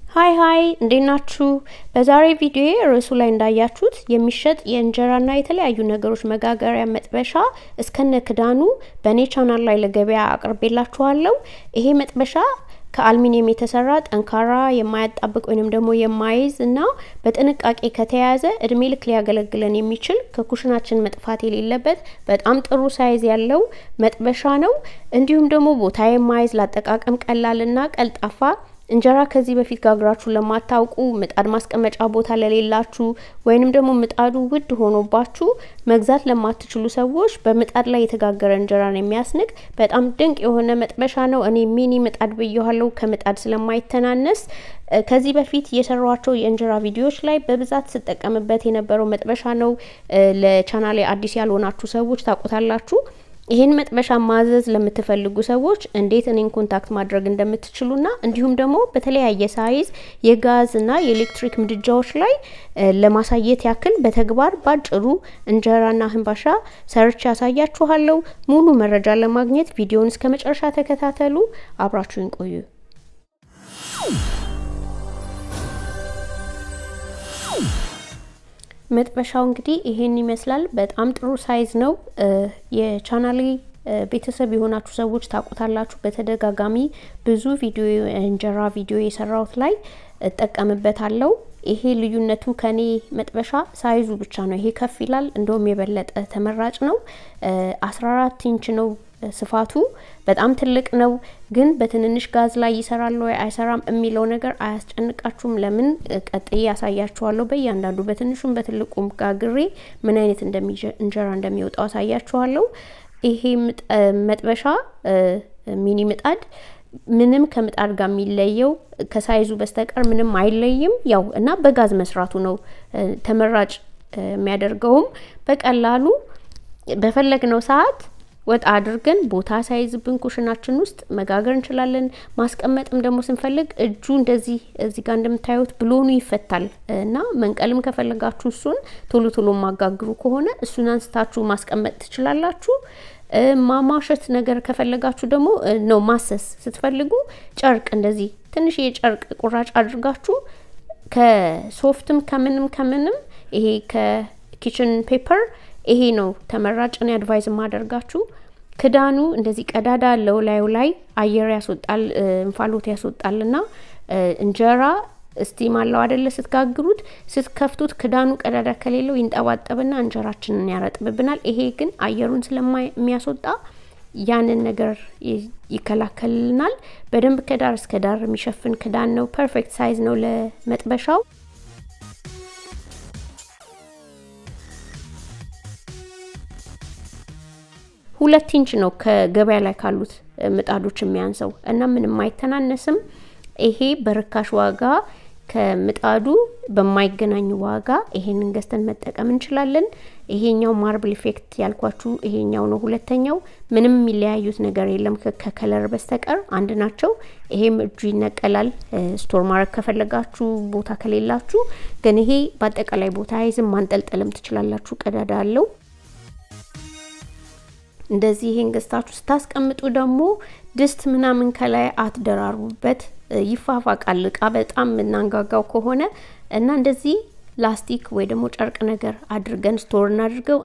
ሀይ ሀይ እንዴት ናችሁ? በዛሬ ቪዲዮ ርዕሱ ላይ እንዳያችሁት የሚሸጥ የእንጀራና የተለያዩ ነገሮች መጋገሪያ መጥበሻ እስከነ ክዳኑ በእኔ ቻናል ላይ ለገበያ አቅርቤላችኋለሁ። ይሄ መጥበሻ ከአልሚኒየም የተሰራ ጠንካራ የማያጣብቅ ወይንም ደግሞ የማይዝ እና በጥንቃቄ ከተያያዘ እድሜ ልክ ሊያገለግለን የሚችል ከኩሽናችን መጥፋት የሌለበት በጣም ጥሩ ሳይዝ ያለው መጥበሻ ነው። እንዲሁም ደግሞ ቦታ የማይዝ ላጠቃቀም ቀላልና ቀልጣፋ እንጀራ ከዚህ በፊት ጋግራችሁ ለማታውቁ ምጣድ ማስቀመጫ ቦታ ለሌላችሁ ወይንም ደግሞ ምጣዱ ውድ ሆኖባችሁ መግዛት ለማትችሉ ሰዎች በምጣድ ላይ የተጋገረ እንጀራን የሚያስንቅ በጣም ድንቅ የሆነ መጥበሻ ነው። እኔ ሚኒ ምጣድ ብየዋለሁ፣ ከምጣድ ስለማይተናነስ። ከዚህ በፊት የሰሯቸው የእንጀራ ቪዲዮዎች ላይ በብዛት ስጠቀምበት የነበረው መጥበሻ ነው። ለቻናሌ አዲስ ያልሆናችሁ ሰዎች ታውቁታላችሁ። ይህን መጥበሻ ማዘዝ ለምትፈልጉ ሰዎች እንዴት እኔን ኮንታክት ማድረግ እንደምትችሉና እንዲሁም ደግሞ በተለያየ ሳይዝ የጋዝና የኤሌክትሪክ ምድጃዎች ላይ ለማሳየት ያክል በተግባር ባጭሩ እንጀራና ህንባሻ ሰርች ያሳያችኋለሁ። ሙሉ መረጃ ለማግኘት ቪዲዮውን እስከ መጨረሻ ተከታተሉ። አብራችሁን ቆዩ። መጥበሻው እንግዲህ ይሄን ይመስላል። በጣም ጥሩ ሳይዝ ነው። የቻናሌ ቤተሰብ የሆናችሁ ሰዎች ታውቁታላችሁ። በተደጋጋሚ ብዙ ቪዲዮ እንጀራ ቪዲዮ የሰራሁት ላይ እጠቀምበታለሁ። ይሄ ልዩነቱ ከኔ መጥበሻ ሳይዙ ብቻ ነው። ይሄ ከፍ ይላል፣ እንደውም የበለጠ ተመራጭ ነው። አስራ አራት ኢንች ነው ስፋቱ በጣም ትልቅ ነው። ግን በትንንሽ ጋዝ ላይ ይሰራል ወይ አይሰራም የሚለው ነገር አያስጨንቃችሁም። ለምን ቀጥዬ ያሳያችኋለሁ። በእያንዳንዱ በትንሹም በትልቁም ጋግሬ ምን አይነት እንጀራ እንደሚወጣው አሳያችኋለሁ። ይሄ መጥበሻ ሚኒ ምጣድ ምንም ከምጣድ ጋር የሚለየው ከሳይዙ በስተቀር ምንም አይለይም። ያው እና በጋዝ መስራቱ ነው ተመራጭ የሚያደርገውም በቀላሉ በፈለግነው ሰዓት ወጣ አድርገን ቦታ ሳይዝብን ኩሽናችን ውስጥ መጋገር እንችላለን። ማስቀመጥም ደግሞ ስንፈልግ እጁ እንደዚህ እዚህ ጋር እንደምታዩት ብሎኑ ይፈታል እና መንቀልም ከፈለጋችሁ እሱን ቶሎ ቶሎ ማጋግሩ ከሆነ እሱን አንስታችሁ ማስቀመጥ ትችላላችሁ። ማማሸት ነገር ከፈለጋችሁ ደግሞ ነው ማሰስ ስትፈልጉ ጨርቅ እንደዚህ ትንሽ የጨርቅ ቁራጭ አድርጋችሁ ከሶፍትም ከምንም ከምንም ይሄ ከኪችን ፔፐር ይሄ ነው ተመራጭ ነው አድቫይዝ ማደርጋችሁ። ክዳኑ እንደዚህ ቀዳዳ አለው ላዩ ላይ አየር ያስወጣል፣ እንፋሎት ያስወጣልና እንጀራ ስቲም አለው አደለ? ስትጋግሩት ስትከፍቱት ክዳኑ ቀዳዳ ከሌለው ይንጠባጠብና እንጀራችንን ያረጥብብናል። ይሄ ግን አየሩን ስለሚያስወጣ ያንን ነገር ይከላከልልናል። በደንብ ከዳር እስከ ዳር የሚሸፍን ክዳን ነው። ፐርፌክት ሳይዝ ነው ለመጥበሻው። ሁለት ኢንች ነው ከገበያ ላይ ካሉት ምጣዶች የሚያንሰው እና ምንም አይተናነስም። ይሄ በርካሽ ዋጋ ከምጣዱ በማይገናኝ ዋጋ ይሄንን ገዝተን መጠቀም እንችላለን። ይሄኛው ማርብል ኢፌክት ያልኳችሁ ይሄኛው ነው። ሁለተኛው ምንም የሚለያዩት ነገር የለም ከከለር በስተቀር አንድ ናቸው። ይሄም እጁ ይነቀላል። ስቶር ማድረግ ከፈለጋችሁ ቦታ ከሌላችሁ፣ ግን ይሄ በአጠቃላይ ቦታ አይዝም። ማንጠልጠልም ትችላላችሁ። ቀዳዳ አለው። እንደዚህ ይሄን ገዝታችሁ ስታስቀምጡ ደግሞ ድስት ምናምን ከላይ አትደራርቡበት፣ ይፋፋቃል። እቃ በጣም የምናንጋጋው ከሆነ እና እንደዚህ ላስቲክ ወይ ደግሞ ጨርቅ ነገር አድርገን ስቶር እናድርገው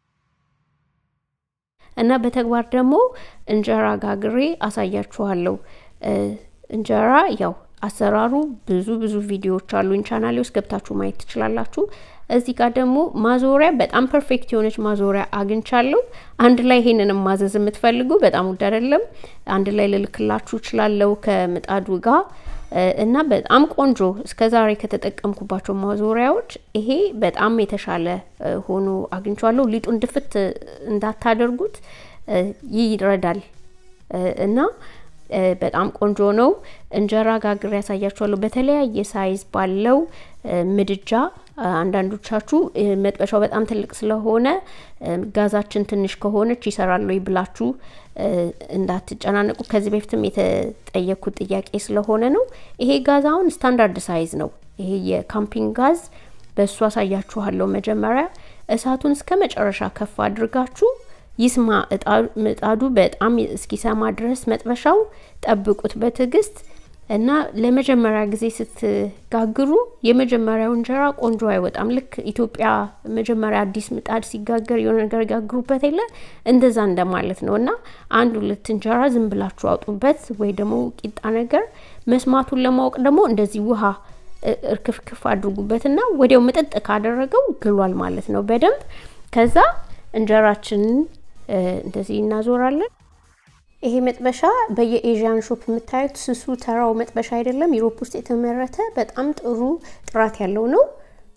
እና በተግባር ደግሞ እንጀራ ጋግሬ አሳያችኋለሁ። እንጀራ ያው አሰራሩ ብዙ ብዙ ቪዲዮዎች አሉኝ ቻናሌ ውስጥ ገብታችሁ ማየት ትችላላችሁ። እዚህ ጋር ደግሞ ማዞሪያ በጣም ፐርፌክት የሆነች ማዞሪያ አግኝቻለሁ። አንድ ላይ ይሄንንም ማዘዝ የምትፈልጉ በጣም ውድ አይደለም፣ አንድ ላይ ልልክላችሁ እችላለሁ ከምጣዱ ጋር እና በጣም ቆንጆ እስከ ዛሬ ከተጠቀምኩባቸው ማዞሪያዎች ይሄ በጣም የተሻለ ሆኖ አግኝቻለሁ። ሊጡን ድፍት እንዳታደርጉት ይረዳል እና በጣም ቆንጆ ነው። እንጀራ ጋግሬ ያሳያችኋለሁ በተለያየ ሳይዝ ባለው ምድጃ። አንዳንዶቻችሁ መጥበሻው በጣም ትልቅ ስለሆነ ጋዛችን ትንሽ ከሆነች ይሰራል ወይ ብላችሁ እንዳትጨናነቁ። ከዚህ በፊትም የተጠየኩት ጥያቄ ስለሆነ ነው። ይሄ ጋዝ አሁን ስታንዳርድ ሳይዝ ነው። ይሄ የካምፒንግ ጋዝ በእሱ አሳያችኋለሁ። መጀመሪያ እሳቱን እስከ መጨረሻ ከፍ አድርጋችሁ ይስማ ምጣዱ በጣም እስኪሰማ ድረስ መጥበሻው ጠብቁት በትዕግስት። እና ለመጀመሪያ ጊዜ ስትጋግሩ የመጀመሪያው እንጀራ ቆንጆ አይወጣም። ልክ ኢትዮጵያ መጀመሪያ አዲስ ምጣድ ሲጋገር የሆነ ነገር ጋግሩበት የለ እንደዛ እንደማለት ነው። እና አንድ ሁለት እንጀራ ዝም ብላችሁ አውጡበት፣ ወይ ደግሞ ቂጣ ነገር መስማቱን ለማወቅ ደግሞ እንደዚህ ውሃ እርክፍክፍ አድርጉበትና ወዲያው ምጥጥ ካደረገው ግሏል ማለት ነው በደንብ። ከዛ እንጀራችንን እንደዚህ እናዞራለን። ይሄ መጥበሻ በየኤዥያን ሾፕ የምታዩት ስሱ ተራው መጥበሻ አይደለም። ዩሮፕ ውስጥ የተመረተ በጣም ጥሩ ጥራት ያለው ነው።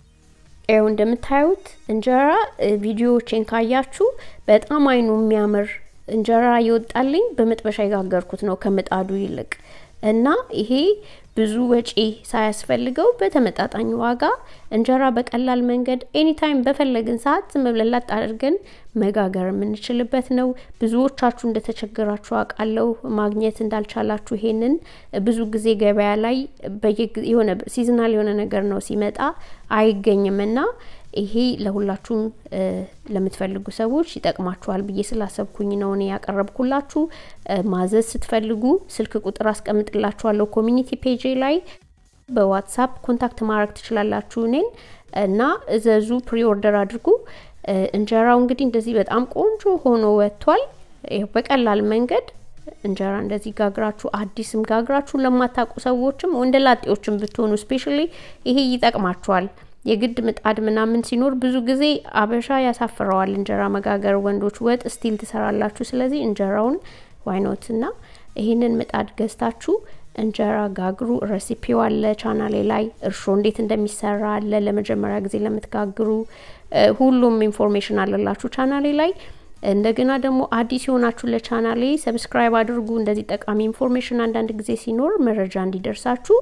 ያው እንደምታዩት እንጀራ ቪዲዮዎችን ካያችሁ በጣም አይኑ የሚያምር እንጀራ ይወጣልኝ በመጥበሻ የጋገርኩት ነው ከምጣዱ ይልቅ እና ይሄ ብዙ ወጪ ሳያስፈልገው በተመጣጣኝ ዋጋ እንጀራ በቀላል መንገድ ኤኒታይም በፈለግን ሰዓት ዝም ብለን ላጥ አድርገን መጋገር የምንችልበት ነው። ብዙዎቻችሁ እንደተቸገራችሁ አውቃለሁ። ማግኘት እንዳልቻላችሁ ይሄንን ብዙ ጊዜ ገበያ ላይ የሆነ ሲዝናል የሆነ ነገር ነው ሲመጣ አይገኝም እና ይሄ ለሁላችሁም ለምትፈልጉ ሰዎች ይጠቅማችኋል ብዬ ስላሰብኩኝ ነው እኔ ያቀረብኩላችሁ። ማዘዝ ስትፈልጉ ስልክ ቁጥር አስቀምጥላችኋለሁ ኮሚኒቲ ፔጅ ላይ በዋትሳፕ ኮንታክት ማድረግ ትችላላችሁ እኔን እና እዘዙ፣ ፕሪ ኦርደር አድርጉ። እንጀራው እንግዲህ እንደዚህ በጣም ቆንጆ ሆኖ ወጥቷል። በቀላል መንገድ እንጀራ እንደዚህ ጋግራችሁ አዲስም ጋግራችሁ ለማታውቁ ሰዎችም ወንደ ላጤዎችም ብትሆኑ ስፔሻሊ ይሄ ይጠቅማችኋል። የግድ ምጣድ ምናምን ሲኖር ብዙ ጊዜ አበሻ ያሳፍረዋል እንጀራ መጋገር። ወንዶች ወጥ ስቲል ትሰራላችሁ። ስለዚህ እንጀራውን ዋይኖት እና ይህንን ምጣድ ገዝታችሁ እንጀራ ጋግሩ። ረሲፒው አለ ቻናሌ ላይ እርሾ እንዴት እንደሚሰራ አለ። ለመጀመሪያ ጊዜ ለምትጋግሩ ሁሉም ኢንፎርሜሽን አለላችሁ ቻናሌ ላይ። እንደገና ደግሞ አዲስ የሆናችሁ ለቻናሌ ሰብስክራይብ አድርጉ። እንደዚህ ጠቃሚ ኢንፎርሜሽን አንዳንድ ጊዜ ሲኖር መረጃ እንዲደርሳችሁ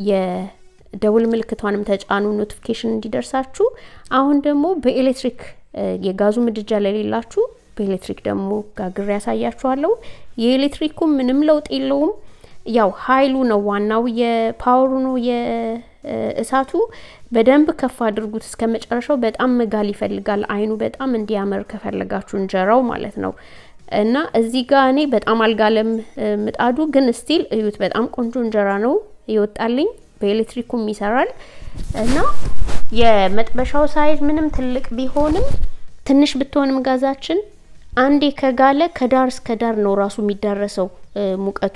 የደውል ምልክቷንም ተጫኑ ኖቲፊኬሽን እንዲደርሳችሁ። አሁን ደግሞ በኤሌክትሪክ የጋዙ ምድጃ ለሌላችሁ በኤሌክትሪክ ደግሞ ጋግሬ ያሳያችኋለሁ። የኤሌክትሪኩ ምንም ለውጥ የለውም። ያው ኃይሉ ነው ዋናው፣ የፓወሩ ነው የእሳቱ። በደንብ ከፍ አድርጉት እስከ መጨረሻው። በጣም መጋል ይፈልጋል አይኑ በጣም እንዲያምር ከፈለጋችሁ እንጀራው ማለት ነው። እና እዚህ ጋር እኔ በጣም አልጋለም ምጣዱ፣ ግን ስቲል እዩት፣ በጣም ቆንጆ እንጀራ ነው ይወጣልኝ። በኤሌክትሪኩም ይሰራል እና የመጥበሻው ሳይዝ ምንም ትልቅ ቢሆንም ትንሽ ብትሆንም ጋዛችን አንዴ ከጋለ ከዳር እስከ ዳር ነው ራሱ የሚዳረሰው ሙቀቱ።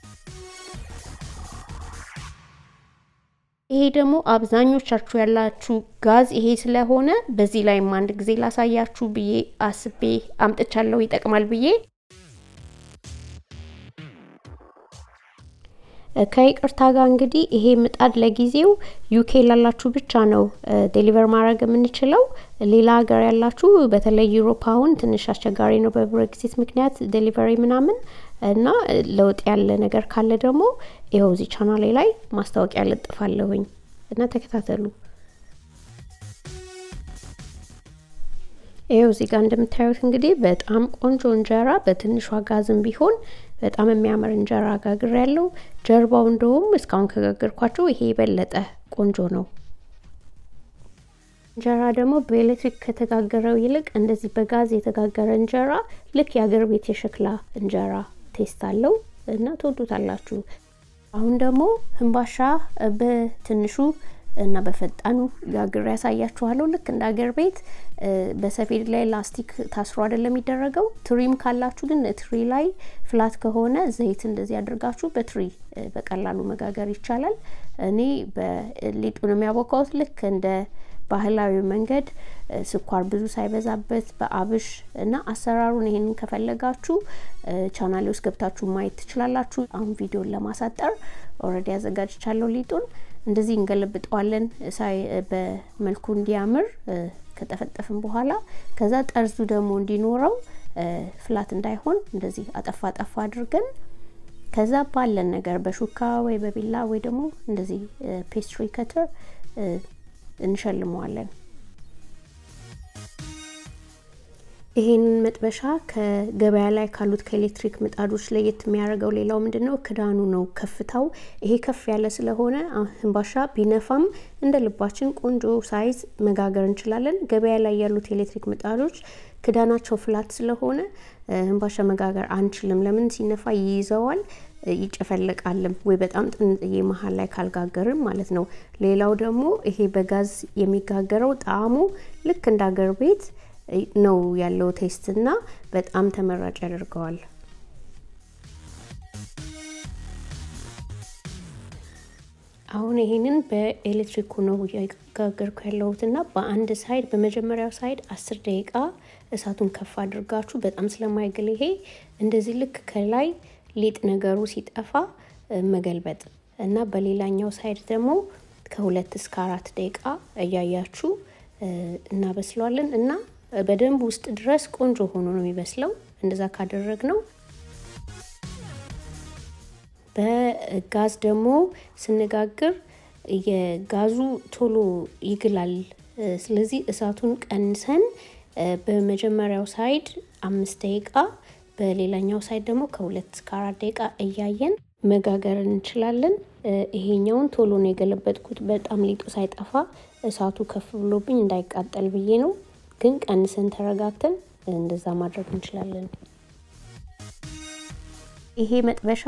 ይሄ ደግሞ አብዛኞቻችሁ ያላችሁ ጋዝ ይሄ ስለሆነ በዚህ ላይም አንድ ጊዜ ላሳያችሁ ብዬ አስቤ አምጥቻለሁ ይጠቅማል ብዬ ከይቅርታ ጋር እንግዲህ ይሄ ምጣድ ለጊዜው ዩኬ ላላችሁ ብቻ ነው ዴሊቨር ማድረግ የምንችለው። ሌላ ሀገር ያላችሁ በተለይ ዩሮፕ አሁን ትንሽ አስቸጋሪ ነው በብሬክሲት ምክንያት ዴሊቨሪ ምናምን እና ለውጥ ያለ ነገር ካለ ደግሞ ይኸው እዚህ ቻናሌ ላይ ማስታወቂያ ለጥፋለሁኝ እና ተከታተሉ። ይኸው እዚህ ጋር እንደምታዩት እንግዲህ በጣም ቆንጆ እንጀራ በትንሿ ጋዝም ቢሆን በጣም የሚያምር እንጀራ ጋግር ያለው ጀርባው እንደውም እስካሁን ከጋገርኳቸው ይሄ የበለጠ ቆንጆ ነው። እንጀራ ደግሞ በኤሌክትሪክ ከተጋገረው ይልቅ እንደዚህ በጋዝ የተጋገረ እንጀራ ልክ የአገር ቤት የሸክላ እንጀራ ቴስት አለው እና ትወዱታላችሁ። አሁን ደግሞ ህንባሻ በትንሹ እና በፈጣኑ ጋግሬ ያሳያችኋለሁ። ልክ እንደ አገር ቤት በሰፌድ ላይ ላስቲክ ታስሮ አይደለም የሚደረገው። ትሪም ካላችሁ ግን ትሪ ላይ ፍላት ከሆነ ዘይት እንደዚህ አድርጋችሁ በትሪ በቀላሉ መጋገር ይቻላል። እኔ በሊጡን የሚያቦካውት ልክ እንደ ባህላዊ መንገድ ስኳር ብዙ ሳይበዛበት በአብሽ እና አሰራሩን ይሄንን ከፈለጋችሁ ቻናሌ ውስጥ ገብታችሁ ማየት ትችላላችሁ። አሁን ቪዲዮን ለማሳጠር ኦልሬዲ አዘጋጅቻለሁ ሊጡን እንደዚህ እንገለብጠዋለን ሳይ በመልኩ እንዲያምር ከጠፈጠፍን በኋላ ከዛ ጠርዙ ደግሞ እንዲኖረው ፍላት እንዳይሆን እንደዚህ አጠፋ አጠፋ አድርገን ከዛ ባለን ነገር በሹካ ወይ በቢላ ወይ ደግሞ እንደዚህ ፔስትሪ ከተር እንሸልመዋለን። ይሄንን መጥበሻ ከገበያ ላይ ካሉት ከኤሌክትሪክ ምጣዶች ለየት የሚያደርገው ሌላው ምንድን ነው? ክዳኑ ነው። ከፍታው ይሄ ከፍ ያለ ስለሆነ ህንባሻ ቢነፋም እንደ ልባችን ቆንጆ ሳይዝ መጋገር እንችላለን። ገበያ ላይ ያሉት የኤሌክትሪክ ምጣዶች ክዳናቸው ፍላት ስለሆነ ህንባሻ መጋገር አንችልም። ለምን? ሲነፋ ይይዘዋል። ይጨፈለቃልም ወይ በጣም ጥንጥዬ መሀል ላይ ካልጋገርን ማለት ነው። ሌላው ደግሞ ይሄ በጋዝ የሚጋገረው ጣዕሙ ልክ እንደ አገር ቤት ነው ያለው ቴስት እና በጣም ተመራጭ ያደርገዋል። አሁን ይሄንን በኤሌክትሪኩ ነው እያጋገርኩ ያለሁት እና በአንድ ሳይድ በመጀመሪያው ሳይድ አስር ደቂቃ እሳቱን ከፍ አድርጋችሁ በጣም ስለማይግል ይሄ እንደዚህ ልክ ከላይ ሊጥ ነገሩ ሲጠፋ መገልበጥ እና በሌላኛው ሳይድ ደግሞ ከሁለት እስከ አራት ደቂቃ እያያችሁ እናበስለዋለን እና በደንብ ውስጥ ድረስ ቆንጆ ሆኖ ነው የሚበስለው። እንደዛ ካደረግ ነው በጋዝ ደግሞ ስንጋግር የጋዙ ቶሎ ይግላል። ስለዚህ እሳቱን ቀንሰን በመጀመሪያው ሳይድ አምስት ደቂቃ በሌላኛው ሳይድ ደግሞ ከሁለት እስከ አራት ደቂቃ እያየን መጋገር እንችላለን። ይሄኛውን ቶሎ ነው የገለበጥኩት፣ በጣም ሊጡ ሳይጠፋ እሳቱ ከፍ ብሎብኝ እንዳይቃጠል ብዬ ነው። ግን ቀንሰን ተረጋግተን እንደዛ ማድረግ እንችላለን። ይሄ መጥበሻ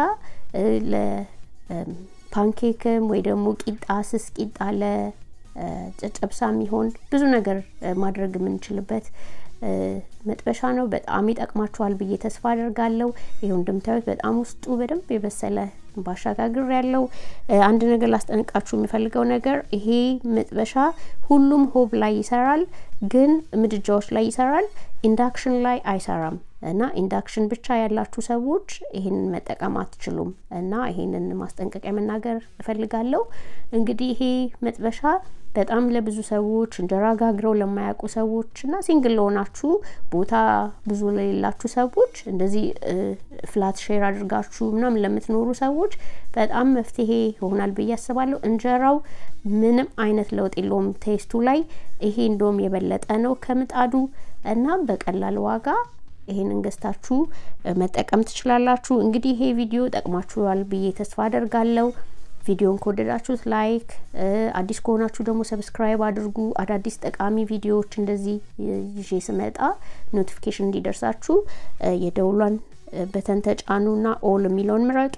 ለፓንኬክም ወይ ደግሞ ቂጣ ስስ ቂጣ ለጨጨብሳ የሚሆን ብዙ ነገር ማድረግ የምንችልበት መጥበሻ ነው። በጣም ይጠቅማችኋል ብዬ ተስፋ አደርጋለሁ። ይኸው እንደምታዩት በጣም ውስጡ በደንብ የበሰለ ባሻጋግር ያለው አንድ ነገር ላስጠንቃችሁ የሚፈልገው ነገር ይሄ መጥበሻ ሁሉም ሆብ ላይ ይሰራል፣ ግን ምድጃዎች ላይ ይሰራል፣ ኢንዳክሽን ላይ አይሰራም። እና ኢንዳክሽን ብቻ ያላችሁ ሰዎች ይሄንን መጠቀም አትችሉም። እና ይሄንን ማስጠንቀቂያ መናገር እፈልጋለሁ። እንግዲህ ይሄ መጥበሻ በጣም ለብዙ ሰዎች እንጀራ ጋግረው ለማያውቁ ሰዎች እና ሲንግል ለሆናችሁ ቦታ ብዙ ለሌላችሁ ሰዎች እንደዚህ ፍላት ሼር አድርጋችሁ ምናምን ለምትኖሩ ሰዎች በጣም መፍትሄ ይሆናል ብዬ አስባለሁ። እንጀራው ምንም አይነት ለውጥ የለውም ቴስቱ ላይ። ይሄ እንደውም የበለጠ ነው ከምጣዱ እና በቀላል ዋጋ ይሄንን ገዝታችሁ መጠቀም ትችላላችሁ። እንግዲህ ይሄ ቪዲዮ ጠቅማችኋል ብዬ ተስፋ አደርጋለሁ። ቪዲዮን ከወደዳችሁት ላይክ፣ አዲስ ከሆናችሁ ደግሞ ሰብስክራይብ አድርጉ። አዳዲስ ጠቃሚ ቪዲዮዎች እንደዚህ ይዤ ስመጣ ኖቲፊኬሽን እንዲደርሳችሁ የደውሏን በተን ተጫኑና ኦል የሚለውን ምረጡ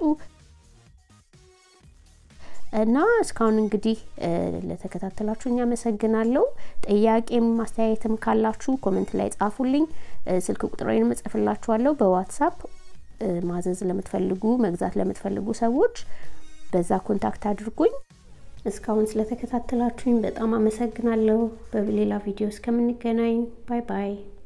እና እስካሁን እንግዲህ ለተከታተላችሁኝ አመሰግናለሁ። ጥያቄም ማስተያየትም ካላችሁ ኮመንት ላይ ጻፉልኝ። ስልክ ቁጥሬንም እጽፍላችኋለሁ በዋትሳፕ ማዘዝ ለምትፈልጉ መግዛት ለምትፈልጉ ሰዎች በዛ ኮንታክት አድርጉኝ። እስካሁን ስለተከታተላችሁኝ በጣም አመሰግናለሁ። በሌላ ቪዲዮ እስከምንገናኝ ባይ ባይ።